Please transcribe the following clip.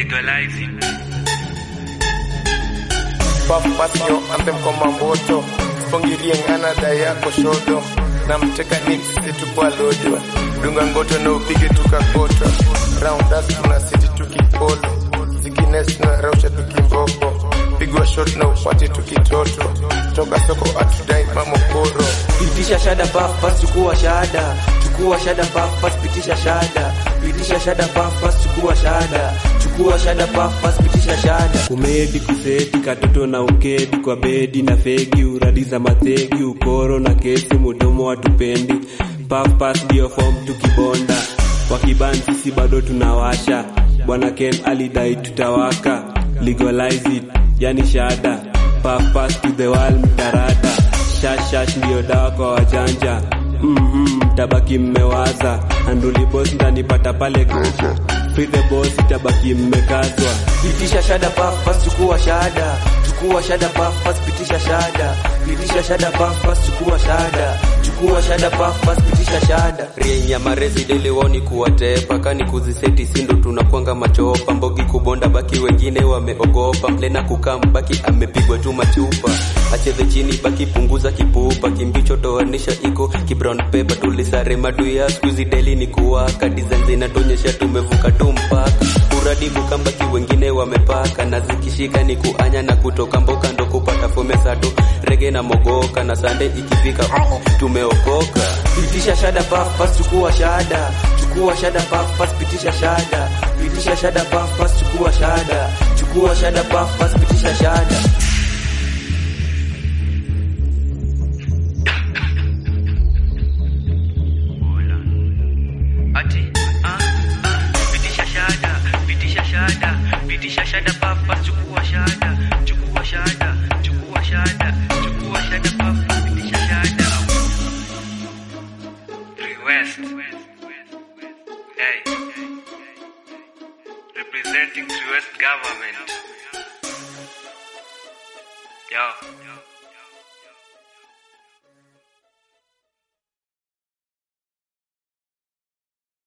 legalizing. Puff pass yo anthem kwa mamboto Spongirie ngana da yako shodo Na mteka nip sisi tukwa lojo Dunga ngoto na upige tukakoto Round us tuna city tukipolo Zikines na rausha tukimboko Pigwa shot na upate tukitoto Toka soko atudai mamokoro Pitisha shada puff pass chukua shada chukua shada puff pass pitisha shada pitisha shada puff pass chukua shada chukua shada puff pass pitisha shada kumedi kuseti katoto na ukedi kwa bedi na fegi uradi za mategi ukoro na kesi mudomo watupendi pafpas ndio fom tukibonda wakiban sisi bado tunawasha bwana ken alidai tutawaka legalize it yani shada pafpas to the wall mtarada shashash ndiyo dawa kwa wajanja mm-hmm, tabaki mmewaza anduli boss ndanipata pale gogo free the boss itabaki mmekazwa pitisha shada puff pass chukua shada chukua shada puff pass pitisha shada pitisha shada puff pass chukua shada chukua shada puff pass pitisha shada rienya marezi dele woni kuwatepa kani kuziseti sindo tunakwanga machopa mbogi kubonda baki wengine wameogopa mlena kukam baki amepigwa tu machupa acheze chini baki punguza kipupa kimbicho toanisha iko kibrown paper tulisare maduya skuizi deli ni kuwaka design zinatonyesha tumevuka tu mpaka uradibu kambaki wengine wamepaka na zikishika ni kuanya na kutoka mboka ndo kupata fomesato rege na mogoka na sande ikifika tumeokoka pitisha shada puff pass chukua shada chukua shada puff pass pitisha shada pitisha shada puff pass chukua shada chukua shada puff pass pitisha shada Ati, ah, ah, pitisha shada, pitisha shada, pitisha shada papa, chukua shada, chukua shada, chukua shada, chukua shada papa, pitisha shada. Three West. Hey. Representing Three West government. Yo.